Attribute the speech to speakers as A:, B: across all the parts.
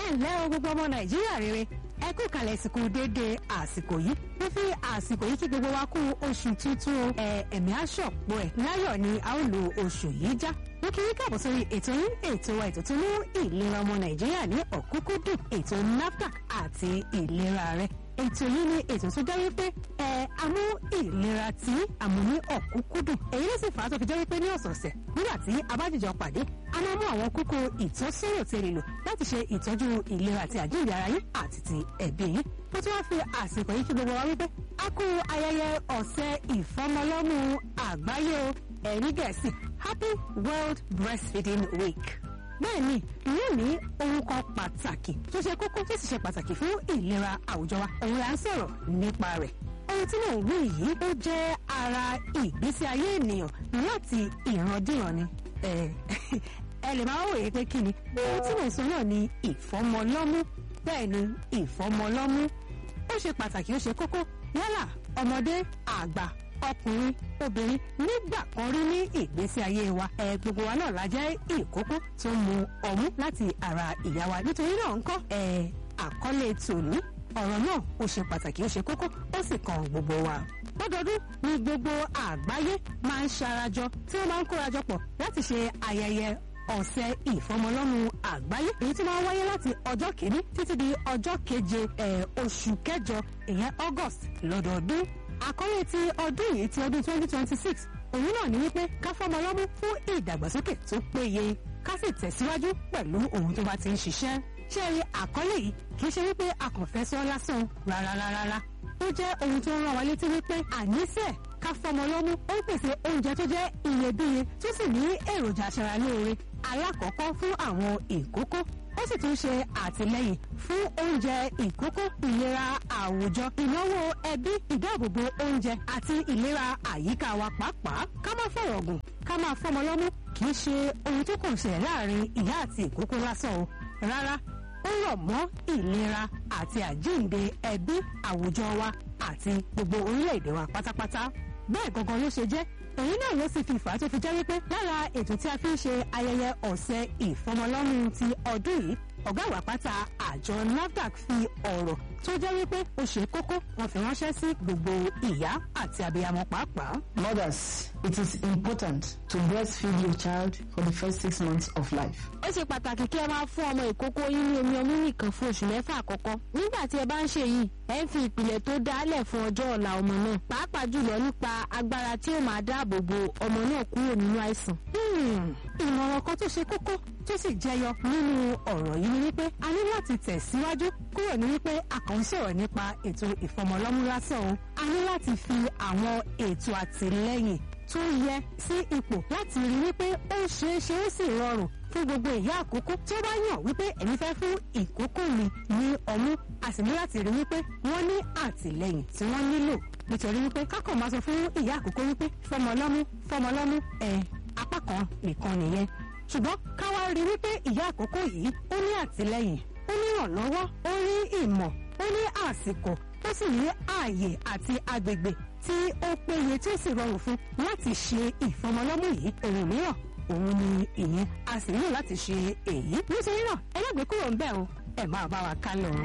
A: ǹlẹ́ o gbogbo ọmọ nàìjíríà rere ẹ kú kalẹ̀ ìsìnkú déédéé àsìkò yìí mo fi àsìkò yìí kí gbogbo wa kú oṣù tuntun o ẹ ẹ̀mí aṣọ̀pọ̀ ẹ̀ láyọ̀ ni a ó lo oṣù yìí já mo kí yín káàbọ̀ sórí ètò yín ètò wa ètò tó mú ìlera ọmọ nàìjíríà ní ọ̀kúnkúndùn ètò NAFDAC àti ìlera rẹ ètò yìí ni ètò tó jẹ́ wípé ẹ amú ìlera tí àmú ní ọ̀kúnkúndùn èyí ló sì fà á tó fi jẹ́ wípé ní ọ̀sọ̀ọ̀sẹ̀ nígbà tí a bá jìjọ pàdé a máa mú àwọn kókó ìtọ́sọ́rọ̀ tí ẹ lè lò láti ṣe ìtọ́jú ìlera àti àjíǹde ara yín àti ti ẹbí yín mo tún wá fi àsìkò yìí kí gbogbo wa wípé a kú ayẹyẹ ọ̀sẹ̀ ìfọmọlọ́mú àgbáyé o ẹ̀rí gẹ̀ẹ́sì happy world breastfeeding week bẹ́ẹ̀ni lónìí ohun kan pàtàkì tó ṣe kókó tó sì ṣe pàtàkì fún ìlera àwùjọ wa òun là ń sọ̀rọ̀ nípa rẹ̀ ohun tí mò ń wí yìí ó jẹ́ ara ìgbésí ayé ènìyàn láti ìrandíran ni ẹ lè máa wòye pé kí ni ohun tí mò ń sọ náà ni ìfọmọlọ́mú bẹ́ẹ̀ ni ìfọmọlọ́mú ó ṣe pàtàkì ó ṣe kókó yálà ọmọdé àgbà ọkùnrin obìnrin nígbà kan rí ní ìgbésí ayé wa ẹ gbogbo wa náà la jẹ́ ìkókó tó mu ọmú láti ara ìyá wa nítorí náà ńkọ́ ẹ àkọlé tòní ọ̀rọ̀ náà ó ṣe pàtàkì ó ṣe kókó ó sì kan gbogbo wa. lọ́dọọdún ni gbogbo àgbáyé máa ń ṣarajọ tí wọ́n máa ń kórajọ pọ̀ láti ṣe ayẹyẹ ọ̀sẹ̀ ìfọmọlọ́mú àgbáyé èyí tí máa ń wáyé láti ọjọ́ kìíní títí di ọjọ́ keje oṣù kẹjọ ìyẹn August lọ́dọọdún àkọ́lé ti ọdún yìí ti ọdún 2026 òun náà ní wípé ká fọmọ lọ́mú fún ìdàgbàsókè tó péye ká sì tẹ̀síwájú pẹ̀lú ohun tó bá ti ń ṣiṣẹ́. ṣé rí àkọ́lé yìí kì í ṣe wípé a kàn fẹ́ sọ lásán rárárárá ó jẹ́ ohun tó ń rán wa létí wípé àníṣe ká fọmọ lọ́mú ó ń pèsè oúnjẹ tó jẹ́ iyebíye tó sì ní èròjà aṣaralóore alákọ̀ọ́kọ́ fún àwọn ìkókó ó sì tún ṣe àtìlẹ́yìn fún oúnjẹ ìkókó ìlera àwùjọ ìnáwó ẹbí ìdáàbòbò oúnjẹ àti ìlera àyíká wa pàápàá ká má fọ̀rọ̀ gùn ká máa fọmọ lọ́mú kì í ṣe ohun tó kàn ṣẹlẹ̀ láàrin ìyá àti ìkókó lásán o rárá ó rọ̀ mọ́ ìlera àti àjíǹde ẹbí àwùjọ wa àti gbogbo orílẹ̀-èdè wa pátápátá bẹ́ẹ̀ gangan ló ṣe jẹ́ èyí náà ló sì fi fà á tó fi jẹ́ wípé lára ètò tí a fi ń ṣe ayẹyẹ ọ̀sẹ̀ ìfọmọlọ́mú ti ọdún yìí ọ̀gá àgbà pátá àjọ NAFDAC fi ọ̀rọ̀ tó jẹ́ wípé ó ṣe kókó wọn fi ránṣẹ́ sí gbogbo ìyá àti abiyamọ pàápàá.
B: Mothers, it is important to breastfeed your child for the first six months of life.
C: ó ṣe pàtàkì kí ẹ máa fún ọmọ ìkókó yín ní omi ọmú nìkan fún oṣù mẹ́fà àkọ́kọ́ nígbà tí ẹ bá ń ṣe yìí ẹ ń fi ìpìlẹ̀ tó dálẹ̀ fún ọjọ́ ọ̀la ọmọ náà pàápàá jùlọ nípa agbára tí ó máa dáàbò bo ọmọ náà kúrò nínú àìsàn.
A: ìmọ̀ràn kan tó ṣe kókó tó sì jẹyọ nínú ọ̀rọ̀ yìí ni wípé a ní láti tẹ̀síwájú kúrò ní wípé a kàn ń sọ̀rọ̀ nípa ètò ìfọmọlọ́mú lásán o a ní láti fi àwọn ètò àtìlẹ́yìn tó yẹ sí ipò láti rí wípé ó ṣeé ṣe ó sì rọrùn fún gbogbo ìyá àkókò tí ó bá yàn wípé ẹ̀mí fẹ́ fún ìkókó mi ní ọmú a sì ní láti rí wípé wọ́n ní àtìlẹ́yìn tí wọ́n nílò nítorí wípé kákàn máa sọ fún ìyá àkókò wípé fọmọlọ́mú fọmọlọ́mú ẹ̀ apá kan nìkan nìyẹn ṣùgbọ́n ká wá rí wípé ìyá àkókò yìí ó ní àtìlẹ́yìn ó ní ìrànlọ́wọ́ ó ní ìmọ̀ ó ní àsìkò ó sì ní ààyè àti agbègbè tí ó péye tí ó sì rọrùn fún láti ṣe ìfọmọlọ́mú yìí òun mìíràn òun ni ìyẹn a sì nílò láti ṣe èyí nítorí náà ẹlẹ́gbẹ̀ẹ́ kúrò ń bẹ̀ o ẹ máa bá wa ká lọ.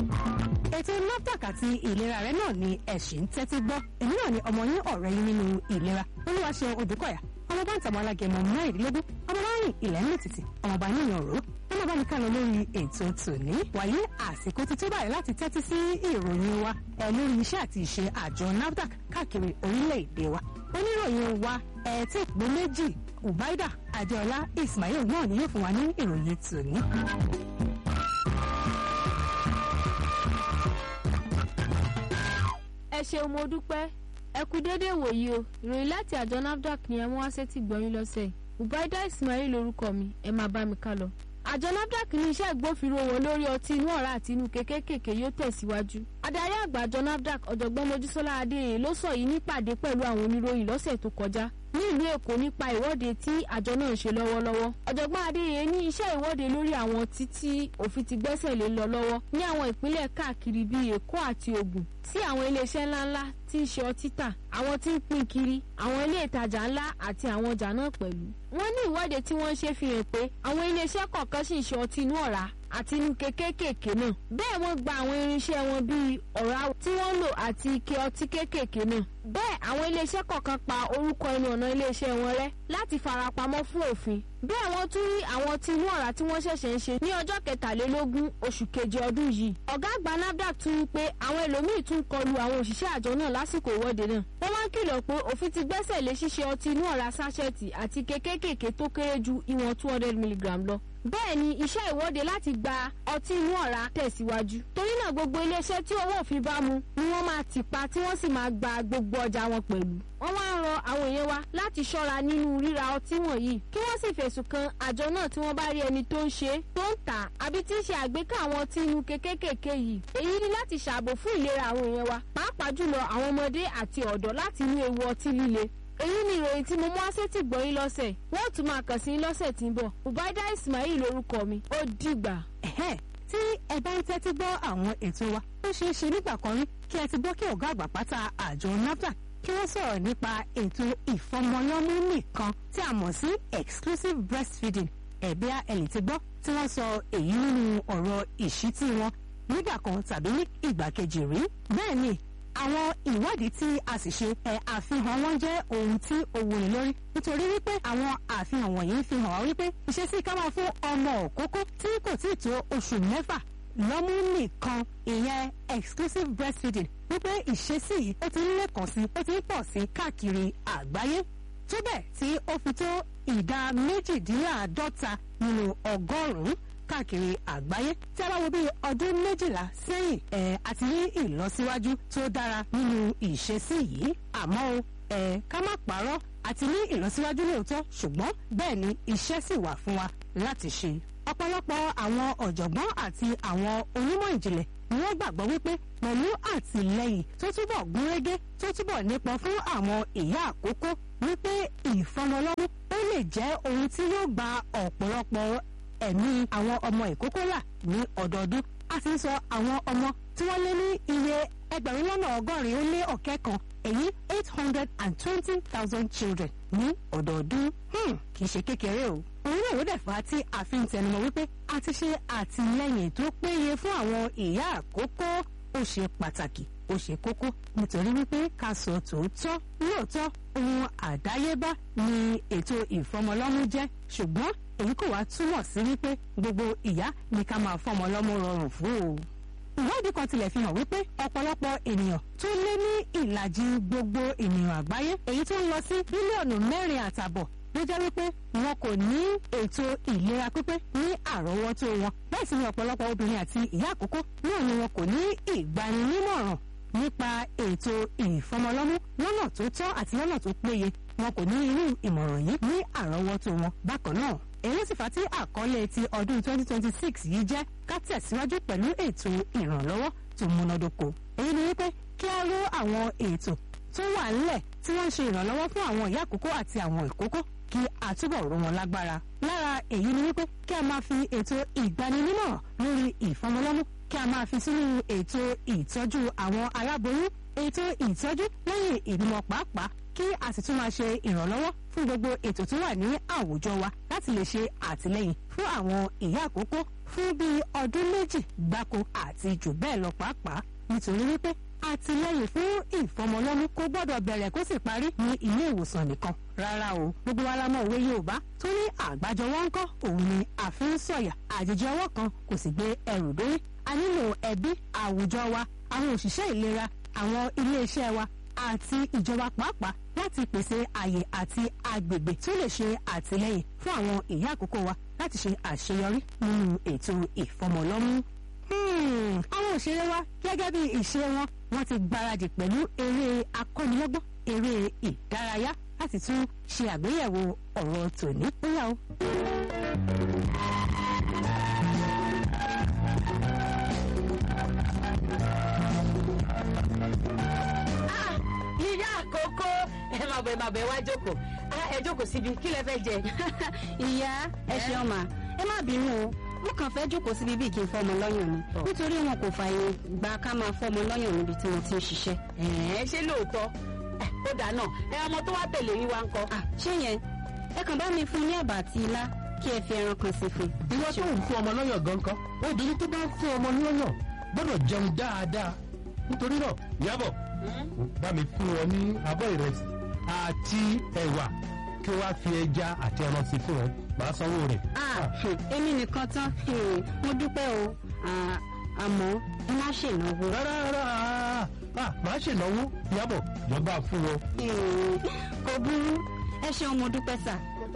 A: ètò NAFDAC àti ìlera rẹ náà ni ẹ̀sìn ń tẹ́tí gbọ́ èmi náà ni ọmọ yín ọ̀rẹ́ yín nínú ìlera olúwaṣẹ́ odùkọ̀yà ọmọ bá ń tàbọ̀ alágẹmọ mẹ́rìndínlógún ọmọ bá rìn ilẹ̀ ń lòtìtì ọmọ bá níyàn ró ọmọ bá ní ká lọ lórí ètò tòní wàyí àsìkò ti tó báyìí láti tẹ́tí sí ìròyìn wa ẹ lórí iṣẹ́ àti ìṣe àjọ NAFDAC káàkiri orílẹ̀-èdè wa oníròyìn wa ẹ tí ìpín méjì ubaida adéọlá ismail náà ni yóò fún wa ní ìròyìn tòní.
C: ẹ ṣeun mo dúpẹ́ ẹ kú dédé wòyí o ìròyìn láti àjọ NAFDAC ni ẹ mú wá sétí gbọ̀nyìn lọ́sẹ̀ ubaida ismail lorúkọ mi ẹ máa bá mi ká lọ. àjọ NAFDAC ní iṣẹ́ ìgbófinró wọn lórí ọtí inú ọ̀rá àti inú kékékèké yóò tẹ̀síwájú. adarí àgbà àjọ NAFDAC ọ̀jọ̀gbọ́n mojísọ́lá adéyẹ ló sọ yìí nípàdé pẹ̀lú àwọn oníròyìn lọ́sẹ̀ tó kọjá ní ìlú èkó nípa ìwọ́de tí àjọ náà ń ṣe lọ́wọ́lọ́wọ́ ọ̀jọ̀gbọ́n adéyẹ ní iṣẹ́ ìwọ́de lórí àwọn títí òfin ti gbẹ́sẹ̀ lé lọ lọ́wọ́ ní àwọn ìpínlẹ̀ káàkiri bíi èkó àti ògùn tí àwọn iléeṣẹ́ ńláńlá tí ń ṣe ọtí tà àwọn tí ń pín kiri àwọn ilé ìtajà ńlá àti àwọn ọjà náà pẹ̀lú. wọ́n ní ìwọ́de tí wọ́n ń ṣe fi hàn pé àwọn iléeṣẹ́ kọ̀ọ̀kan sì ń ṣe ọtí inú ọ̀rá àti inú kékékèké náà bẹ́ẹ̀ wọ́n gba àwọn irinṣẹ́ wọn bíi ọ̀rá tí wọ́n lò àti ike ọtí kéékèèké náà bẹ́ẹ̀ àwọn iléeṣẹ́ kọ̀ọ̀kan pa orúkọ ẹnu ọ̀nà iléeṣẹ́ wọn rẹ́ láti farapamọ́ fún òfin bẹ́ẹ̀ wọ́n tún rí àwọn tí inú ọ̀rá tí wọ́n ṣẹ̀ṣẹ̀ ń ṣe ní ọjọ́ kẹtàlélógún oṣù keje ọdún yìí ọ̀gá àgbà nafdac tún wí pé àwọn ẹlòmíín tún kọlu àwọn òṣìṣẹ́ àjọ náà lásìkò ìwọ́de náà wọ́n wá ń kìlọ̀ pé òfin ti gbẹ́sẹ̀ lé ṣíṣe ọtí inú ọ̀rá sáṣẹ́ẹ̀tì àti kékékèké tó kéré ju ìwọ̀n two hundred milligram lọ bẹ́ẹ̀ ni iṣẹ́ ìwọ́de láti gba ọtí inú ọ̀rá tẹ̀síwájú torí náà gbogbo iléeṣẹ́ tí owó òfin bá mu ni wọ́n máa tì pa tí wọ́n sì máa gba gbogbo ọjà wọn pẹ̀lú wọ́n wá ń rọ àwọn èèyàn wa láti ṣọ́ra nínú ríra ọtí wọ̀nyí kí wọ́n sì fẹ̀sùn kan àjọ náà tí wọ́n bá rí ẹni tó ń ṣe tó ń tà àbí tí ń ṣe àgbékà àwọn ọtí inú kékékèké yìí èyí ni láti ṣààbò fún ìlera àwọn èèyàn wa pàápàá jùlọ àwọn ọmọdé àti ọ̀dọ́ láti inú ewu ọtí líle èyí ni ìròyìn tí mo mú àṣetì gbọ́ yín lọ́sẹ̀ wọ́n tún máa kàn sí yín lọ́sẹ̀ tí ń bọ̀ ubaida ismail lórúkọ mi ó dìgbà.
A: ẹ̀hẹ́ tí ẹ bá ń tẹ́tí gbọ́ àwọn ètò wa ó ṣeé ṣe nígbà kan rí kí ẹ ti gbọ́ kí ọ̀gá àgbà pátá àjọ nafdac kí wọ́n sọ̀rọ̀ nípa ètò ìfọmọlọ́mú nìkan tí a mọ̀ sí exclusive breastfeeding ẹ̀bí ẹ̀lì ti gbọ́ tí wọ́n sọ èyí nínú ọ̀rọ̀ ìṣítí wọn nígbà kan tàbí ní ìgbà kejì rí bẹ́ẹ̀ ni àwọn ìwádìí tí a sì ṣe ẹ àfihàn wọn jẹ́ ohun tí ó wúni lórí nítorí wípé àwọn àfihàn wọ̀nyí ń fi hàn wá wípé ìṣesí ká máa fún ọmọ òkókó tí kò tí ì tó oṣù mẹ́fà lọ́mú nìkan ìyẹn exclusive breastfeeding wípé ìṣesí yìí ó ti ń lékàn sí ó ti ń pọ̀ sí káàkiri àgbáyé tó bẹ́ẹ̀ tí ó fi tó ìdá méjìdínláàádọ́ta nínú ọgọ́rùn-ún káàkiri àgbáyé tí a bá wo bí ọdún méjìlá sẹ́yìn ẹ̀ àti ní ìlọsíwájú tó dára nínú ìṣesí yìí àmọ́ o ẹ̀ ká má parọ́ àti ní ìlọsíwájú lóòótọ́ ṣùgbọ́n bẹ́ẹ̀ ni iṣẹ́ sì wà fún wa láti ṣe. ọ̀pọ̀lọpọ̀ àwọn ọ̀jọ̀gbọ́n àti àwọn onímọ̀ ìjìnlẹ̀ ni wọ́n gbàgbọ́ wípé pẹ̀lú àtìlẹ́yìn tó túbọ̀ gúnrégé tó túbọ̀ nípọn fún àwọn ìyá àkókò wípé ìfọmọlọ́mú ó lè jẹ́ ohun tí yóò gba ọ̀pọ̀lọpọ̀ ẹ̀mí àwọn ọmọ ìkókó là ní ọdọọdún a ti ń sọ àwọn ọmọ tí wọ́n lé ní iye ẹgbẹ̀rún lọ́nà ọgọ́rin ó lé ọ̀kẹ́ kan èyí eight hundred and twenty thousand children ní ọdọọdún kì í ṣe kékeré o. òun náà ló dẹ̀ fà á tí a fi ń tẹnumọ́ wípé a ti ṣe àtìlẹ́yìn tó péye fún àwọn ìyá àkókò ó ṣe pàtàkì ó ṣe kókó nítorí wípé ká sọ tòótọ́ lóòótọ́ ohun àdáyébá ni ètò ìfọmọlọ́mú jẹ́ ṣùgbọ́n èyí kò wá túmọ̀ sí wípé gbogbo ìyá ní ká máa fọmọ lọ́mú rọrùn fún o. ìwádìí kan tilẹ̀ fi hàn wípé ọ̀pọ̀lọpọ̀ ènìyàn tó lé ní ìlàjì gbogbo ènìyàn àgbáyé èyí tó ń lọ sí bílíọ̀nù mẹ́rin àtàbọ̀ ló jẹ́ wípé wọn kò ní ètò ìlera pípé ní àrọ́wọ́tó wọn bẹ́ẹ̀ sì ni ọ̀pọ̀lọpọ̀ obìnrin àti ìyá àkókò náà ni wọn kò ní ìgbaninímọ̀ràn nípa ètò ìfọmọlọ́mú lọ́nà tó tọ́ àti lọ́nà tó péye wọn kò ní irú ìmọ̀ràn yìí ní àrọ́wọ́tó wọn bákan náà èyí sì fà tí àkọlé ti ọdún 2026 yìí jẹ́ ká tẹ̀síwájú pẹ̀lú ètò ìrànlọ́wọ́ tó múnádóko èyí ni wípé kí á ró àwọn ètò tó wà ńlẹ̀ tí wọ́n ń ṣe ìrànlọ́wọ́ fún àwọn ìyá àkókò àti àwọn ìkókó kí a túbọ̀ ró wọn lágbára lára èyí ni wípé kí a máa fi ètò ìgbaninímọ̀ràn lórí ìfọmọlọ́mú kí a máa fi sínú ètò ìtọ́jú àwọn aláboyún ètò ìtọ́jú lẹ́yìn ìbímọ pàápàá kí a sì tún máa ṣe ìrànlọ́wọ́ fún gbogbo ètò tó wà ní àwùjọ wa láti lè ṣe àtìlẹ́yìn fún àwọn ìyá àkókò fún bíi ọdún méjì gbáko àti jù bẹ́ẹ̀ lọ pàápàá nítorí wípé àtìlẹ́yìn fún ìfọmọlọ́mú kò gbọ́dọ̀ bẹ̀rẹ̀ kó sì parí ní ilé ìwòsàn nìkan rárá o gbogbo wa la mọ̀ òwe Yorùbá tó ní àgbájọwọ́ ńkọ́ òun ni àfi ń sọ̀yà àjèjì ọwọ́ kan kò sì gbé ẹrù dórí a nílò ẹbí àwùjọ wa àwọn òṣìṣẹ́ ìlera àwọn iléeṣẹ́ wa àti ìjọba pàápàá láti pèsè àyè àti agbègbè tó lè ṣe àtìlẹ́yìn fún àwọn ìyá àkókò wa láti ṣe àṣeyọrí nínú ètò ìfọmọlọ́mú àwọn òṣèré wa gẹ́gẹ́ bí ìṣe wọn wọ́n ti gbáradì pẹ̀lú eré akọ́nilọ́gbọ́n eré ìdárayá láti tún ṣe àgbéyẹ̀wò ọ̀rọ̀ tòní. bóyá o.
D: ìyá àkókò ẹ máa bọ̀ ẹ máa bọ̀ ẹ wá jókòó ẹ jókòó síbi kí lẹ fẹ́ jẹ.
E: ìyá ẹ ṣeun mà ẹ má bínú o mo kàn fẹ́ jókòó síbi bíi kí n fọmọ lọ́yàn ni nítorí wọn kò fààyè gba ká máa fọmọ lọ́yàn níbi tí mo ti ń ṣiṣẹ́.
D: ẹ ṣé lóòótọ́ ó dà náà ẹ ọmọ tó wá tẹ̀lé yín wá ń kọ́.
E: ṣé yẹn ẹ kàn bá mi fún ní ẹ̀bà àti ilá kí ẹ fi ẹran kan sí fún un.
F: ìwọ tó ń fún ọmọ lọ́yàn gan kan obìnrin tó bá ń fún ọmọ lọ́yàn gbọ́dọ̀ jẹun dáadáa nítorí náà Ìyábọ̀ bá mi fún wọn ní abọ́ ìrẹsì àti ẹ̀wà kí wọ́n á fi ẹja àti ẹran sí fún wọn màá sanwó rẹ̀.
E: Ah, hmm, èmi nìkan tán hmm, mo dúpẹ́ o Ah, àmọ́ ẹ má ṣènáwó.
F: rárá rárá ah, màá ṣènáwó Ìyábọ̀ jọba fún wọn.
E: Hmm, kò burú ẹ ṣeun mo dúpẹ́ sà.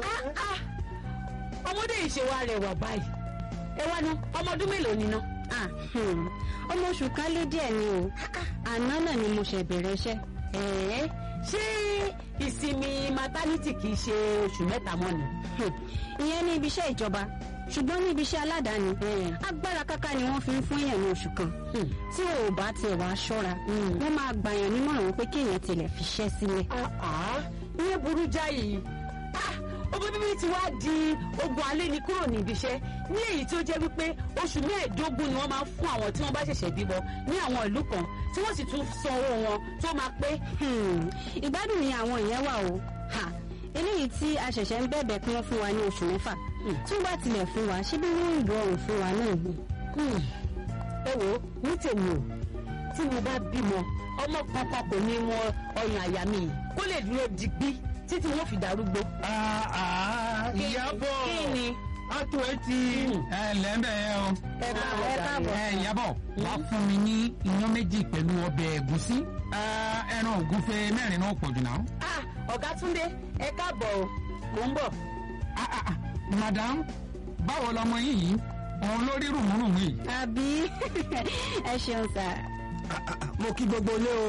D: ọmọdé yìí ṣe wá rẹwà báyìí ẹ wá ná ọmọ ọdún mélòó ni ná.
E: Ah, hmm, ọmọ oṣù kan lé díẹ̀ ni o àná náà ni mo ṣe bẹ̀rẹ̀ iṣẹ́.
D: ẹ̀ẹ́ ṣé ìsinmi maternity kì í ṣe oṣù mẹ́ta mọ́ ni.
E: Hmm, ìyẹn ní ibi iṣẹ́ ìjọba ṣùgbọ́n ní ibi iṣẹ́ aládàáni agbára káká ni wọ́n fi ń fún èèyàn ní oṣù kan
D: Hmm.
E: tí ò bá tiẹ̀ wá ṣọ́ra wọ́n máa gbàyàn nímọ̀ràn wípé kéèyàn tilẹ̀ fi ṣẹ́ sílẹ̀.
D: àá ìyẹn burú jáì Ah, ọmọ bíbí ti wá di ogun alẹ́ ni kúrò ní ibi iṣẹ́ ní èyí tí ó jẹ́ wípé oṣù mẹ́ẹ̀ẹ́dógún ni wọ́n máa ń fún àwọn tí wọ́n bá ṣẹ̀ṣẹ̀ bímọ ní àwọn ìlú kan tí wọ́n sì tún san owó wọn tó máa pé
E: Hmm, ìgbádùn ni àwọn ìyẹn wà o Ha, eléyìí tí a ṣẹ̀ṣẹ̀ ń bẹ̀bẹ̀ kí wọ́n fún wa ní oṣù mẹ́fà tí wọ́n bá tilẹ̀ fún wa ṣé bí wọ́n ń rọrùn fún wa náà ni.
D: Hmm. ẹ wò ó ní tèmi o tí mo bá bímọ ọmọ kankan kò ní wọn ọyàn àyà mi yìí kó lè dúró digbí títí wọn fi darúgbó.
F: Ah, ah,
D: Kí ni?
F: Ìyábọ̀
D: kí ni.
F: àtò ẹ ti.
G: ẹ ǹlẹ́ ń bẹ̀ ẹ́ o.
D: ẹ káàbọ̀
E: ẹ káàbọ̀.
G: ẹ Ìyábọ̀ wá fún mi ní iyán méjì pẹ̀lú ọbẹ̀ ẹ̀gúsí. Ah, ẹran ògúnfe mẹ́rin náà pọ̀ jù náà.
D: ah ọ̀gá Túndé ẹ káàbọ̀ o mò ń bọ̀.
G: Ah, ah, ah, madam báwo lọmọ yín yìí òun ló rí rùmùrùmù yìí.
E: àbí ẹ ṣeun sà.
H: mo kí gbogbo ilé o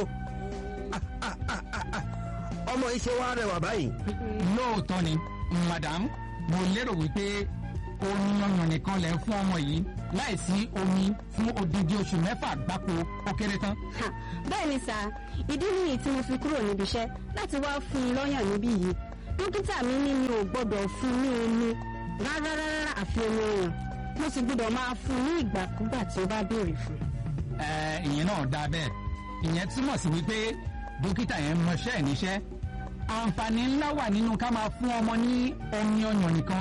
H: ọmọ yìí ṣe wá rẹwà báyìí.
G: lóòótọ́ ni madam mo lérò wípé omi ọyàn nìkan lẹ̀ ń fún ọmọ yìí láìsí omi fún odidi oṣù mẹ́fà gbáko ó kéré tán.
E: Ha, bẹ́ẹ̀ ni sà ìdí nìyí tí mo fi kúrò níbi iṣẹ́ láti wá fún un lọ́yàn níbí yìí dókítà mi ní mi ò gbọ́dọ̀ fún un ní omi rárá rárá àfi omi ọyàn mo sì gbọ́dọ̀ máa fún un ní ìgbàkúgbà tí ó bá béèrè fún un.
G: ẹ ìyẹn náà dáa bẹ́ẹ̀ ìyẹn túmọ̀ sí wípé dókítà yẹn mọṣẹ́ ẹ̀ níṣẹ́ àǹfààní ńlá wà nínú ká máa fún ọmọ ní omi ọyàn nìkan.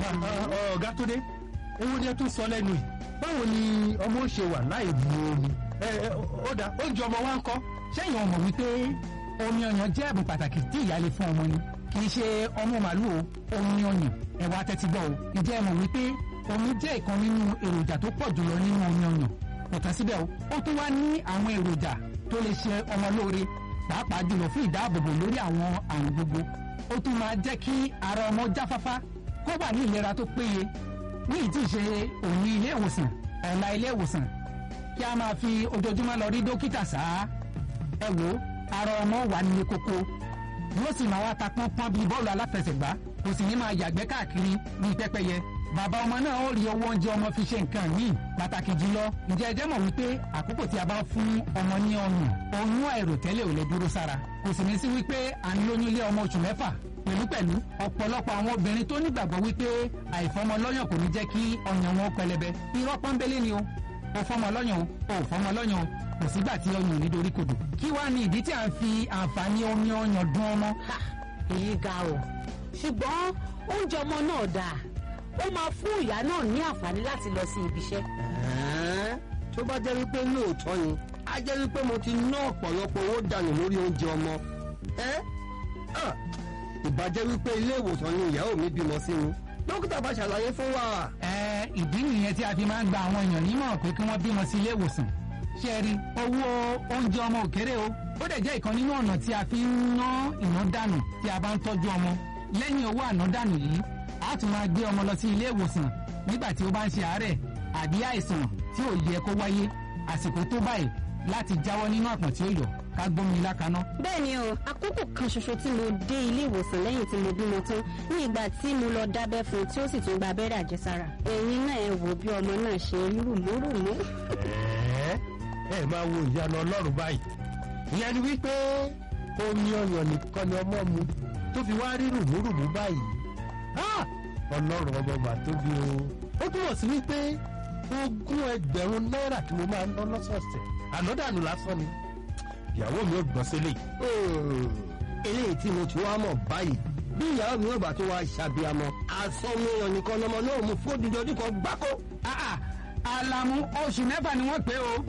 F: ọ̀gá tó dé ewu ni ẹ tún sọ lẹ́nu yìí báwo ni ọmọ ó ṣe wà láì mu omi. ẹ ẹ ó dà oúnjẹ ọmọ wa ń kọ́.
G: sẹ́yìn ọmọ wípé omi ọyàn jẹ́ ẹ̀bùn pàtàkì tí ìyá lè fún ọmọ ni kì í ṣe ọmú màálù o omi ọyàn ẹ̀wà tẹ́tí gbọ́ o ǹjẹ́ ẹ mọ̀ wípé omi jẹ́ ìkan nínú èròjà tó pọ̀ jùlọ nínú omi ọyàn kò tán síbẹ̀ o ó tún wá ní àwọn èròjà tó lè ṣe ọmọ lóore pàápàá jùlọ fún ìdáàbòbò lórí àwọn àrùn gbogbo ó tún máa jẹ́ kí ara ọmọ jáfáfá kó wà ní ìlera tó péye ní ìtì ṣe òní ilé ìwòsàn ọ̀la ilé ìwòsàn kí a máa fi ojoojúmọ́ lọ rí dókítà sáá ẹ wo ara ọmọ wà nílé kókó yóò sì máa wá ta pọ́npọ́n bíi bọ́ọ̀lù aláfẹsẹ̀gbá kò sì ní máa yàgbẹ́ káàkiri bíi pẹ́pẹ́yẹ bàbá ọmọ náà ó rí owó oúnjẹ ọmọ fi ṣe nǹkan míì pàtàkì jùlọ ǹjẹ́ ẹ jẹ́ mọ̀ wípé àkókò tí a bá fún ọmọ ní ọyàn oyún àìròtẹ́lẹ̀ ò lè dúró sára kò sì ní sí wípé à ń lóyún ilé ọmọ oṣù mẹ́fà pẹ̀lúpẹ̀lú ọ̀pọ̀lọpọ̀ àwọn obìnrin tó nígbàgbọ́ wípé àìfọmọlọ́yàn kò ní jẹ́ kí ọyàn wọn pẹlẹbẹ irọ́ pọ́nbélé ni o ò fọmọ lọ́yàn o ò fọmọ lọ́yàn o kò sígbà tí ọyàn ò ní dorí kodò kí wàá ní ìdí tí à ń fi àǹfààní omi ọyàn dún ọmọ
D: Ha, èyí ga o ṣùgbọ́n oúnjẹ ọmọ náà dáa ó máa fún ìyá náà ní àǹfààní láti lọ sí ibi iṣẹ́.
H: Ẹ̀ẹ́, tó bá jẹ́ wípé lóòótọ́ ni á jẹ́ wípé mo ti ná ọ̀pọ̀lọpọ̀ owó dànù lórí oúnjẹ ọmọ. ẹ́ ah, ìbàjẹ́ wípé ilé ìwòsàn ni ìyàwó mi bímọ sí mi dókítà bá ṣàlàyé fún wa.
G: ẹ ìdí nìyẹn tí a fi máa ń gba àwọn èèyàn nímọ̀ràn pé kí wọ́n bímọ sí ilé ìwòsàn ṣé ẹ rí owó oúnjẹ ọmọ òkèrè o ó dẹ̀ jẹ́ ìkan nínú ọ̀nà tí a fi ń ná ìná dànù tí a bá ń tọ́jú ọmọ lẹ́yìn owó àná dànù yìí a tún máa gbé ọmọ lọ sí ilé ìwòsàn nígbà tí ó bá ń ṣe àárẹ̀ àbí àìsàn tí ò yẹ kó wáyé àsìkò tó báyìí láti jáwọ́ nínú àpọ̀n tí ó yọ ká gbómi lákaná.
E: bẹ́ẹ̀ ni o àkókò kan ṣoṣo tí mo dé ilé ìwòsàn lẹ́yìn tí mo bímọ tán ní ìgbà tí mo lọ dábẹ́ fún un tí ó sì tún gba abẹ́rẹ́ àjẹsára ẹ̀yin náà ẹ wò bí ọmọ náà ṣe rí rùmúrùmú.
F: ẹ ẹ máa wo ìyanu ọlọ́run báyìí ìyẹn ni wípé omi ọyàn nìkan ni ọmọ mu tó fi wá rí rùmúrùmú báyìí Ah! ọlọ́run ọmọ mà tóbi o ó túmọ̀ sí wípé ogún ẹgbẹ̀rún náírà tí mo máa ń ná lọ́sọ̀ọ̀sẹ̀ ànádànù lásán ni ìyàwó mi ò gbọ́n sílẹ̀
H: Hmm, eléyìí tí mo ti wá mọ̀ báyìí bí ìyàwó mi ò bá tó wá ṣàbíamọ àsọmú èèyàn nìkan lọmọ náà mú fún odidi ọdún kan gbáko.
G: Ah, ah, Àlàmú oṣù mẹ́fà ni wọ́n pé o.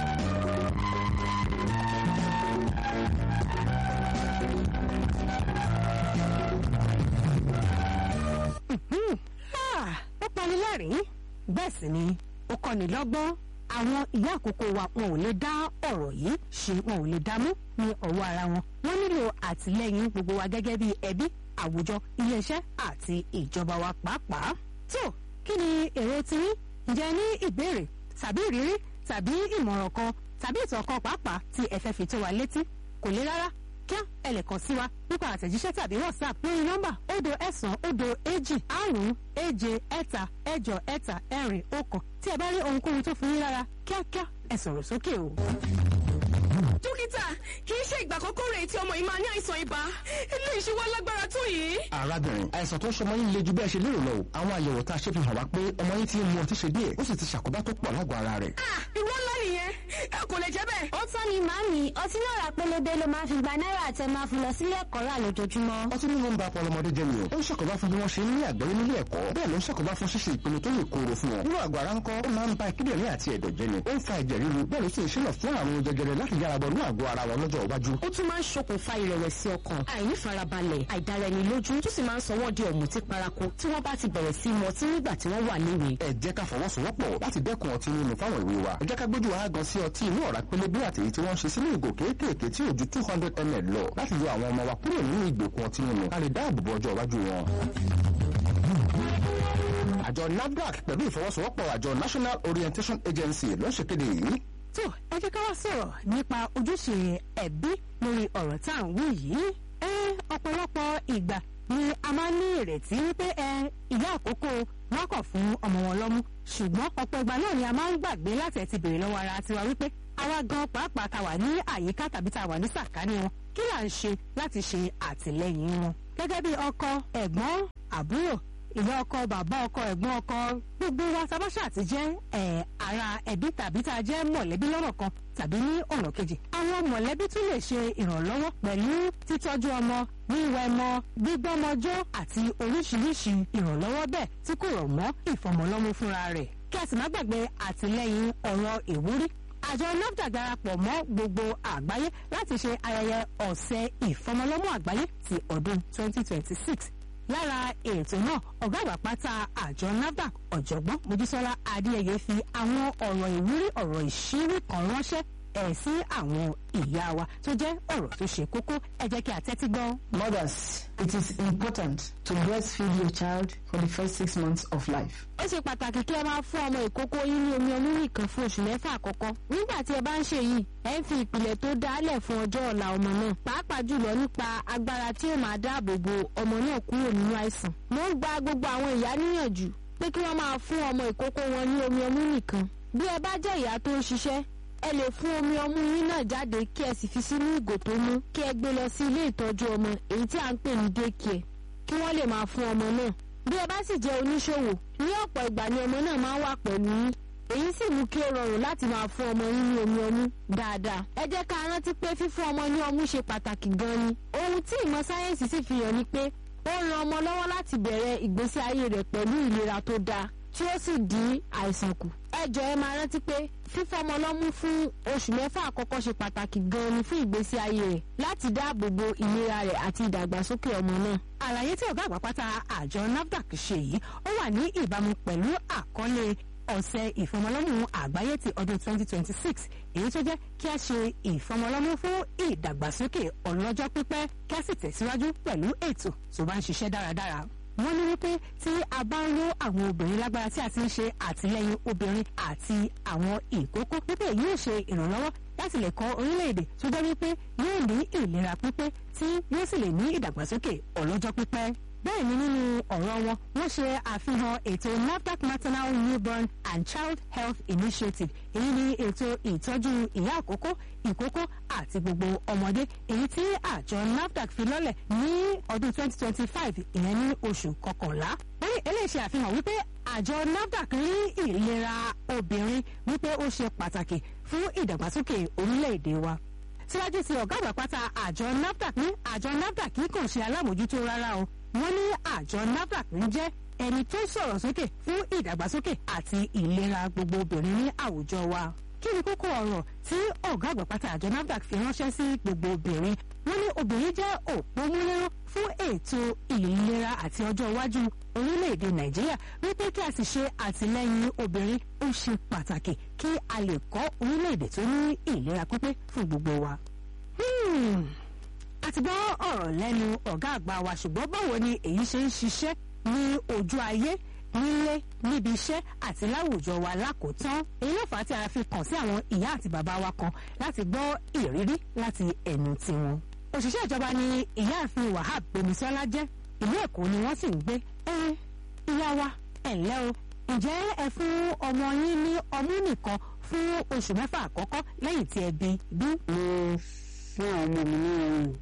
A: Ah, ó pani lẹ́rìn-ín bẹ́ẹ̀ sì ni ó kọ́ni lọ́gbọ́n àwọn ìyá àkókò wa wọn ò lè dá ọ̀rọ̀ yìí ṣe wọn ò lè dá mú ní ọwọ́ ara wọn wọ́n nílò àtìlẹ́yìn gbogbo wa gẹ́gẹ́ bí ẹbí àwùjọ iléeṣẹ́ àti ìjọba wa pàápàá. tó kí ni èrò tiyín ǹjẹ́ ní ìbéèrè tàbí ìrírí tàbí ìmọ̀ràn kan tàbí ìtàn kan pàápàá tí ẹ fẹ́ fi tó wa létí kò le rárá kíá ẹ lè kàn sí wa nípa àtẹ̀jíṣẹ́ tàbí whatsapp lórí nọ́mbà òdo ẹ̀sán òdo èjì àrún èje ẹ̀ta ẹ̀jọ ẹ̀ta ẹ̀rin ọ̀kan tí ẹ bá rí ohunkóhun tó fún yín lára kíákíá ẹ sọ̀rọ̀ sókè o.
I: dókítà kì í ṣe ìgbà àkọ́kọ́ rẹ̀ tí ọmọ yìí máa ní àìsàn ibà eléyìí ṣe wá lágbára tó yìí.
J: arábìnrin àìsàn tó ń ṣọmọ yín le ju bẹ́ẹ̀ ṣe lérò lọ o àwọn àyẹ̀wò tá a ṣe fi hàn wá pé ọmọ yín ti ń mu ọtí ṣe díẹ̀ ó sì ti ṣàkóbá tó pọ̀ lágọ̀ọ́ ara rẹ̀.
I: ah ìwọ ńlá nìyẹn ẹ kò lè jẹ́ bẹ́ẹ̀.
K: ó tán ni màámi ọtí náà rà pélébé ló máa fi gba náírà tẹ máa fi lọ sílé ẹ̀kọ́ rà lójoojúmọ́.
J: ọtí mímu ń ba ọpọlọ ọmọdé jẹ́ ni o ó ń ṣàkóbá fún bí wọ́n ṣe ń ní àgbọ́yé nílé ẹ̀kọ́ bẹ́ẹ̀ ló ń ṣàkóbá fún ṣíṣe ìpinnu tó lè kóró fún wọn. nínú àgọ́ ara ńkọ́ ó máa ń ba kíndìnrín àti ẹ̀dọ̀ jẹ́ ni ó ń fa ẹ̀jẹ̀ ríru bẹ́ẹ̀ ló sì ń ṣílọ fún àrùn jẹjẹrẹ láti yára bọ̀ ní àgọ́ ara wọn lọ́jọ́ iwájú.
L: ó tún máa ń ṣokùnfà ìrẹ̀wẹ̀sì ọkàn àìnífarabalẹ̀ àìdáraẹnilójú tó sì máa ń sọ wọ́n di ọ̀mùtí paraku tí wọ́n bá ti bẹ̀rẹ̀ sí mu ọtí nígbà tí wọ́n wà léwe.
J: ẹ jẹ́ ká fọwọ́sowọ́pọ̀ láti dẹ́kun ọtí mímu fáwọn ìwé wa ẹ jẹ́ ká gbójú wa gan sí ọtí inú ọ̀rá pélébé àti èyí tí wọ́n ń ṣe sínú ìgò kéékèèké tí ò ju two hundred ml lọ láti yọ àwọn ọmọ wa kúrò nínú ìgbèkùn ọtí mímu ká lè dáàbò bo ọjọ́ iwájú wọn. àjọ nafdac pẹ̀lú ìfọwọ́sowọ́pọ̀ àjọ national orientation agency ló ń ṣèkéde yìí
A: tó ẹ jẹ́ ká wá sọ̀rọ̀ nípa ojúṣe ẹbí lórí ọ̀rọ̀ tá à ń wí yìí. ẹ ọ̀pọ̀lọpọ̀ ìgbà ni a máa ń ní ìrètí wípé ẹ ìyá àkókò wọn kọ̀ fún ọmọ wọn lọ́mú ṣùgbọ́n ọ̀pọ̀ ìgbà náà ni a máa ń gbàgbé láti ẹ̀ ti béèrè lọ́wọ́ ara tiwa wípé àwa gan pàápàá ta wà ní àyíká tàbí ta wà ní sàkání wọn kí là ń ṣe láti ṣe àtìlẹ́yìn wọn. gẹ́gẹ́ bí ọkọ ẹ̀gbọ́n àbúrò ìyá ọkọ bàbá ọkọ ẹ̀gbọ́n ọkọ gbogbo wa sábàṣà ti jẹ́ ẹ̀ ara ẹbí tàbí tá a jẹ́ mọ̀lẹ́bí lọ́nà kan tàbí ní ọ̀nà kejì. àwọn mọ̀lẹ́bí tún lè ṣe ìrànlọ́wọ́ pẹ̀lú títọ́jú ọmọ wíwẹ̀ ọmọ gbígbọ́mọjọ́ àti oríṣiríṣi ìrànlọ́wọ́ bẹ́ẹ̀ tí kò rọ̀ mọ́ ìfọmọlọ́mú fúnra rẹ̀. kí a sì má gbàgbé àtìlẹ́yìn ọ̀rọ̀ ìwúrí àjọ nafdac darapọ̀ mọ́ gbogbo àgbáyé láti ṣe ayẹyẹ ọ̀sẹ̀ ìfọmọlọ́mú àgbáyé ti ọdún 2026 lára ètò náà ọ̀gá àgbà pátá àjọ nafdac ọ̀jọ̀gbọ́n mojísọ́lá adéyẹyẹ fi àwọn ọ̀rọ̀ ìwúrí ọ̀rọ̀ ìṣírí kan ránṣẹ́ ẹ̀ sí àwọn ìyá wa tó jẹ́ ọ̀rọ̀ tó ṣe kókó ẹ jẹ́ kí a tẹ́tí gbọ́.
B: Mothers, it is important to breastfeed your child for the first six months of life.
C: ó ṣe pàtàkì kí ẹ máa fún ọmọ ìkókó yín ní omi ọmú nìkan fún oṣù mẹ́fà àkọ́kọ́ nígbà tí ẹ bá ń ṣe yìí ẹ ń fi ìpìlẹ̀ tó dálẹ̀ fún ọjọ́ ọ̀la ọmọ náà pàápàá jùlọ nípa agbára tí ó máa dáàbò bo ọmọ náà kúrò nínú àìsàn. mo ń gba gbogbo àwọn ìyá níyànjú pé kí wọ́n máa fún ọmọ ìkókó wọn ní omi ọmú nìkan bí ẹ bá jẹ́ ìyá tó ń ṣiṣẹ́ ẹ lè fún omi ọmú yín náà jáde kí ẹ sì fi sínú ìgò tó mú kí ẹ gbé lọ sí ilé ìtọ́jú ọmọ èyí tí à ń pè ní daycare kí wọ́n lè máa fún ọmọ náà bí ẹ bá sì jẹ́ oníṣòwò ní ọ̀pọ̀ ìgbà ni ọmọ náà máa ń wà pẹ̀lú yín èyí sì mú kí ó rọrùn láti máa fún ọmọ yín ní omi ọmú dáadáa ẹ jẹ́ ká rántí pé fífún ọmọ ní ọmú ṣe pàtàkì gan ni ohun tí ìmọ̀ sáyẹ́ǹsì sì fi hàn ni pé ó ran ọmọ lọ́wọ́ láti bẹ̀rẹ̀ ìgbésí ayé rẹ̀ pẹ̀lú ìlera tó dáa tí ó sì dín àìsàn kù ẹ jọ̀ọ́ ẹ máa rántí pé fífọmọ lọ́mú fún oṣù mẹ́fà àkọ́kọ́ ṣe pàtàkì gan-an ni fún ìgbésí ayé rẹ̀ láti dáàbò bo ìlera rẹ̀ àti ìdàgbàsókè ọmọ náà.
A: àlàyé tí ọ̀gá àgbà pátá àjọ nafdac ṣe yìí ó wà ní ìbámu pẹ̀lú àkọlé ọ̀sẹ̀ ìfọmọlọ́mú àgbáyé ti ọdún 2026 èyí tó jẹ́ kí a ṣe ìfọmọlọ́mú fún ìdàgbàsókè ọlọ́jọ́ pípẹ́ kí a sì tẹ̀síwájú pẹ̀lú ètò tó bá ń ṣiṣẹ́ dáradára wọ́n ní wípé tí a bá ń ró àwọn obìnrin lágbára tí a ti ń ṣe àtìlẹ́yìn obìnrin àti àwọn ìkókó wípé yóò ṣe ìrànlọ́wọ́ láti lè kọ́ orílẹ̀-èdè tó jẹ́ wípé yóò ní ìlera pípé tí yóò sì lè ní ìdàgbàsókè ọlọ́jọ́ pípẹ́ bẹ́ẹ̀ ni nínú ọ̀rọ̀ wọn wọ́n ṣe àfihàn ètò NAFDAC maternal newborn and child health initiative èyí ni ètò ìtọ́jú ìyá àkókò ìkókó àti gbogbo ọmọdé èyí tí àjọ NAFDAC fi lọ́lẹ̀ ní ọdún 2025 ìyẹn ní oṣù kọkànlá wọ́n ní eléyìí ṣe àfihàn wípé àjọ NAFDAC rí ìlera obìnrin wípé ó ṣe pàtàkì fún ìdàgbàsókè orílẹ̀-èdè wa síwájú sí ọ̀gá àgbà pátá àjọ NAFDAC ní àjọ NAFDAC kì í kàn ṣe alámòjútó rárá o wọ́n ní àjọ nafdac ń jẹ́ ẹni tó sọ̀rọ̀ sókè fún ìdàgbàsókè àti ìlera gbogbo obìnrin ní àwùjọ wa kí ni kókó ọ̀rọ̀ tí ọ̀gá àgbà pátá àjọ nafdac fi ránṣẹ́ sí gbogbo obìnrin wọ́n ní obìnrin jẹ́ òpómúléró fún ètò ìlera àti ọjọ́ iwájú orílẹ̀-èdè nàìjíríà wípé kí a sì ṣe àtìlẹ́yìn obìnrin ó ṣe pàtàkì kí a lè kọ́ orílẹ̀-èdè tó ní ìlera pípé fún gbogbo wa. Hmm, a ti gbọ́ ọ̀rọ̀ lẹ́nu ọ̀gá àgbà wa ṣùgbọ́n báwo ni èyí ṣe ń ṣiṣẹ́ ní ojú ayé nílé níbi iṣẹ́ àti láwùjọ wa lákòótán èyí ló fà á tí a fi kàn sí àwọn ìyá àti bàbá wa kan láti gbọ́ ìrírí láti ẹnu tiwọn. òṣìṣẹ́ ìjọba ni ìyáàfin wahab gbemisola jẹ́ ìlú èkó ni wọ́n sì ń gbé ẹ ìyá wa ẹ ǹlẹ́ o ǹjẹ́ ẹ fún ọmọ yín ní ọmú nìkan fún oṣù mẹ́fà àkọ́kọ́ lẹ́yìn tí ẹ bí bí.
M: mo fún àwọn ọmọ mi ní ọrùn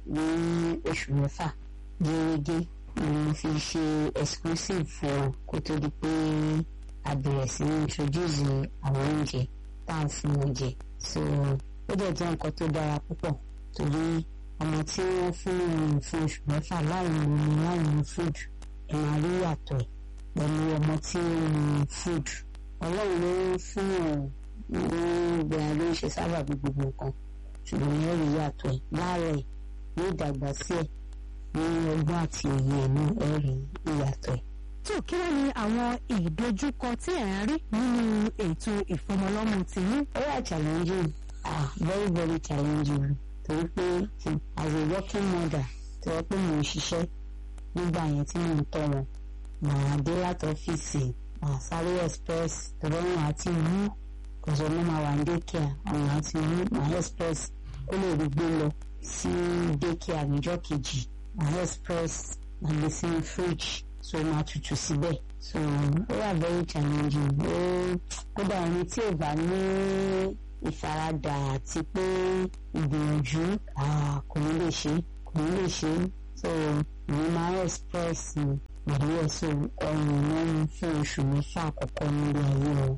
M: ní oṣù mẹ́fà gẹ́gẹ́ ni mo fi ṣe exclusive fún ọ kó tó di pé a bẹ̀rẹ̀ sí ní introduce àwọn oúnjẹ tá à ń fún wọn jẹ so ó dẹ̀ jẹ́ nǹkan tó dára púpọ̀ torí ọmọ tí wọ́n fún ọrùn fún oṣù mẹ́fà láì mú omi láì mú food ẹ máa rí yàtọ̀ ẹ̀ pẹ̀lú ọmọ tí ó mú food ọlọ́run ló ń fún ọ̀rùn ní ìgbà ló ń ṣe sábà bí gbogbo nǹkan ṣùgbọ́n ẹ rí yàtọ̀ ẹ̀ láàárọ̀ ẹ̀ ní ìdàgbà sí ẹ̀ ní ọgbọ́n àti òye ẹ̀ ní ẹ rí ìyàtọ̀ ẹ̀.
A: tó kí wọ́n ní àwọn ìdojúkọ tí ẹ̀ ń rí nínú ètò ìfọmọlọ́mọ tìyín.
M: ó wà challenging ah very very challenging torí pé as a working mother tó yẹ pé mò ń ṣiṣẹ́ nígbà yẹn tí mò ń tọ́ wọn màá dé láti ọ́fíìsì màá sáré express tọ́lọ́run àti ìlú kòsò ọmọ máa wà ní daycare àwọn àti ìlú màá express kó lè rí gbé lọ sí daycare níjọ́ kejì màá express màá gbé sínú fridge so máa tutù síbẹ̀ so ó wà very challenging ó kódà ẹni tí ò bá ní ìfaradà àti pé ìgbìyànjú kò ní lè ṣe kò ní lè ṣe so èmi máa express pẹ̀lú ẹ̀sùn ọrùn mẹ́rin fún oṣù mẹ́fà àkọ́kọ́ nílé ayé wọn.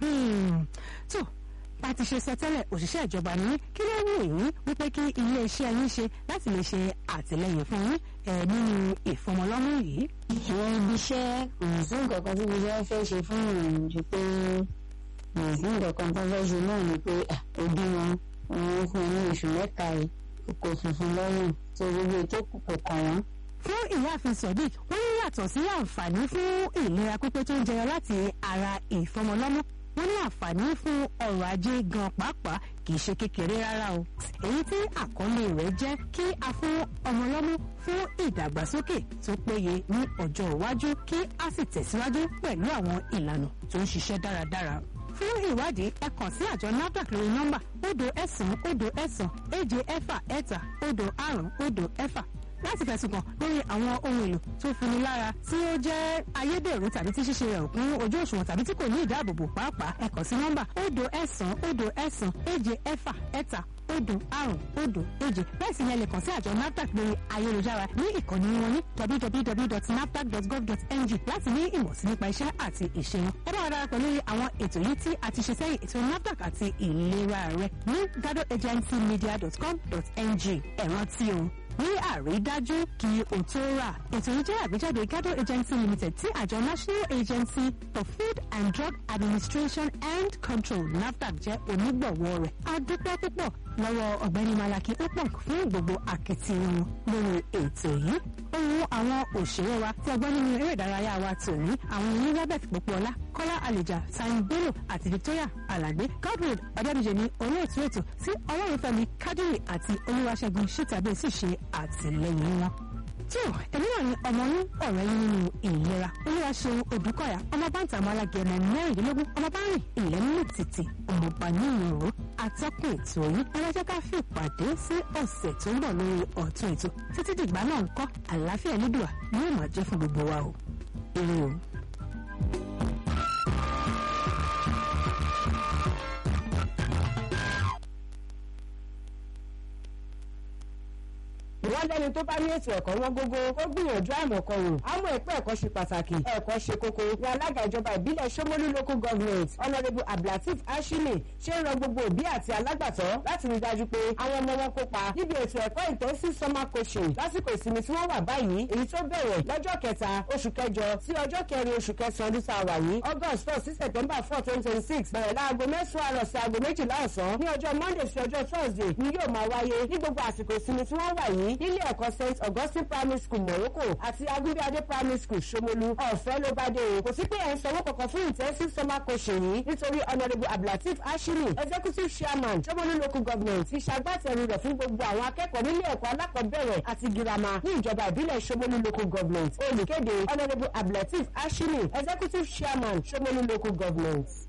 A: tó bá ti ṣe sọ tẹ́lẹ̀ òṣìṣẹ́ ìjọba ní kí ló wù yín wípé kí iléeṣẹ́ yín ṣe láti lè ṣe àtìlẹyìn fún yín nínú ìfọmọlọ́mú yìí.
M: àwọn ibi iṣẹ́ kò sí nǹkan kan tí ibi iṣẹ́ fẹ́ ṣe fún ìrìn ju pé kò sí nǹkan kan tó fẹ́ ṣe náà ni pé òbí wọn wọn fún un ní oṣù mẹ́ta yìí kò funfun lọ́rùn tó gbogbo ètò kò kàn wọ́n
A: fún ìyáàfin sodiq wọ́n ní yàtọ̀ sí àǹfààní fún ìlera pípé tó ń jẹyọ láti ara ìfọmọlọ́mú wọ́n ní àǹfààní fún ọrọ̀ ajé gan pàápàá kì í ṣe kékeré rárá o èyí tí àkọlé rẹ̀ jẹ́ kí a fún ọmọlọ́mú fún ìdàgbàsókè tó péye ní ọjọ́ iwájú kí a sì tẹ̀síwájú pẹ̀lú àwọn ìlànà tó ń ṣiṣẹ́ dáradára fún ìwádìí ẹ kàn sí àjọ nafdac lórí nọ́mbà òdo ẹ̀sán òdo ẹ̀sán èje ẹ̀fà ẹ̀ta òdo àrún òdo ẹ̀fà láti fẹ̀sùn kàn lórí àwọn ohun èlò tó fini lára tí ó jẹ́ ayédèrú tàbí tí ṣíṣe rẹ̀ kún ojú òṣùwọ̀n tàbí tí kò ní ìdáàbòbò pàápàá ẹ kàn sí nọ́mbà òdo ẹ̀sán òdo ẹ̀sán èje ẹ̀fà ẹ̀ta òdo àrùn òdo èje bẹ́ẹ̀ sì ni ẹ lè kàn sí àjọ nafdac lórí ayélujára ní ìkànnì wọn ní www.nafdac.gov.ng láti ní ìmọ̀ sí nípa iṣẹ́ àti ìṣe wọn. ẹ bá wa darapọ̀ lórí àwọn ètò yìí tí a ti ṣe sẹ́yìn ètò nafdac àti ìlera rẹ ní gadoagencymedia.com.ng ẹ rántí o ní àrídájú kí o tó rà. ètò yìí jẹ́ àgbéjáde gado agency limited tí àjọ national agency for food and drug administration and control nafdac jẹ́ onígbọ̀wọ́ rẹ̀. a dúpẹ́ púpọ̀ lọ́wọ́ ọ̀gbẹ́ni malaki upong fún gbogbo akitiyan lórí ètò yìí. ohun àwọn òṣèré wa tí ọgbọ́n nínú eré ìdárayá wa tòní àwọn elizabeth popoola kọ́lá àlèjà sani bello àti victoria alagbe godwin ọ̀dẹ́bíjẹ ní olóòtú ètò tí ọlọ́runfẹ́mi kádìrì àti olúwaṣẹ́gun ṣítàbí sì ṣe àtìlẹ́yìn wọn. tí ò èmi náà ni ọmọ yín ọ̀rẹ́ yín nínú ìlera olúwa ṣeun odùkọ̀yà ọmọ báńtà ọmọ alágẹmọ mẹ́rìndínlógún ọmọ bá rìn ilẹ̀ nínú títì ọmọọba ní ìrò atọ́kùn ètò yìí ẹlẹ́jẹ́ ká fi ìpàdé sí ọ̀sẹ̀ tó ń bọ̀ lórí ọ̀tún ètò títí dìgbà náà ń kọ́ àlàáfíà nídùá yóò máa jẹ́ fún gbogbo wa o. ire o.
N: wọ́n wọ́n lẹ́ni tó bá ní ètò ẹ̀kọ́ wọn gógó ó gbìyànjú àìmọ̀kan wò àmọ́ ẹ̀pẹ́ ẹ̀kọ́ ṣe pàtàkì ẹ̀kọ́ ṣe kókó ní alága ìjọba ìbílẹ̀ Ṣómólú local government honourable abdulateef ashimi ṣe ń rọ gbogbo òbí àti alágbàtọ́ láti rí dájú pé àwọn ọmọ wọn kópa níbi ètò ẹ̀kọ́ intensive summer coaching lásìkò ìsinmi tí wọ́n wà báyìí èyí tó bẹ̀rẹ̀ lọ́jọ́ kẹta oṣù kẹjọ sí ọjọ́ kẹrin oṣù kẹsàn-án ọdún tá a wà yìí august four sí september four twenty twenty six bẹ̀rẹ̀ láago mẹ́sàn-án àrọ̀ sí aago méjìlá ọ̀sán ní ọjọ́ monday sí ọjọ́ thursday ni yóò máa wáyé ní gbogbo àsìkò ìsinmi tí wọ́n wà yìí nílé ẹ̀kọ́ st augustine primary school morocco àti agunbíadé primary school ṣomolu ọ̀fẹ́ ló bá dé o kò sí pé ẹ̀ ń sanwó kankan fún intensive summer coaching yìí nítorí honourable abdulateef ashimi executive chairman ṣomolu local government ti ṣagbátẹrù rẹ̀ fún gbogbo àwọn akẹ́kọ̀ọ́ nílé ẹ̀kọ́ alákọ̀ọ́bẹ̀rẹ̀ àti girama ní ìjọba ìbílẹ̀ ṣomolu local government olùkéde honourable abdulateef ashimi executive chairman ṣomolu local government.